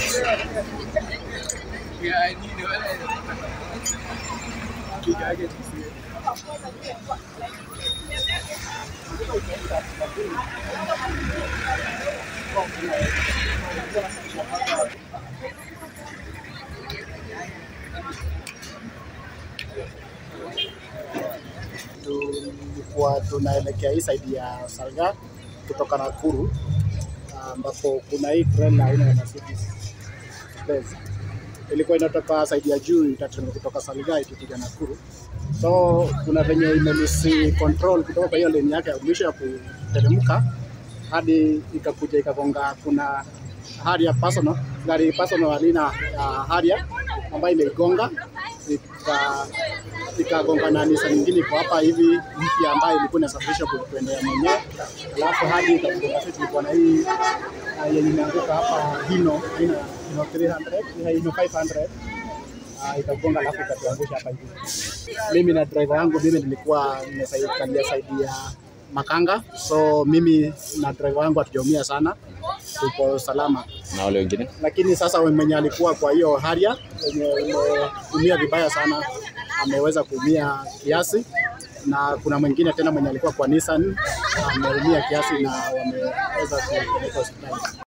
tulikuwa tunaelekea hii side ya Salga kutoka Nakuru ambapo kuna hii train aina ya Mercedes Benz ilikuwa inatoka side ya juu itateremka kutoka Salga ikikuja Nakuru, so kuna venye imelisi control kutoka kwa hiyo lane yake ya mwisho ya kuteremka hadi ikakuja ikagonga, kuna Harrier personal gari personal alina ya Harrier ambayo imeigonga ika ikagonga na Nissan nyingine iko hapa hivi mpya ambayo ilikuwa inasafirisha kuendea mwenyewe, alafu hadi ikagonga sisi tulikuwa na hii ah, yenye imeanguka hapa Hino Hino Hino 300 Hino 500 Ah, ikagonga alafu ikatuangusha hapa hivi. Mimi na driver wangu mimi nilikuwa nimekalia side ya Makanga, so mimi na driver wangu hatujaumia sana, tuko salama Na wale wengine lakini sasa mwenye alikuwa kwa hiyo Harrier mwenye umeumia vibaya sana ameweza kuumia kiasi, na kuna mwingine tena mwenye alikuwa kwa Nissan ameumia kiasi na wameweza kupeleka hospitali.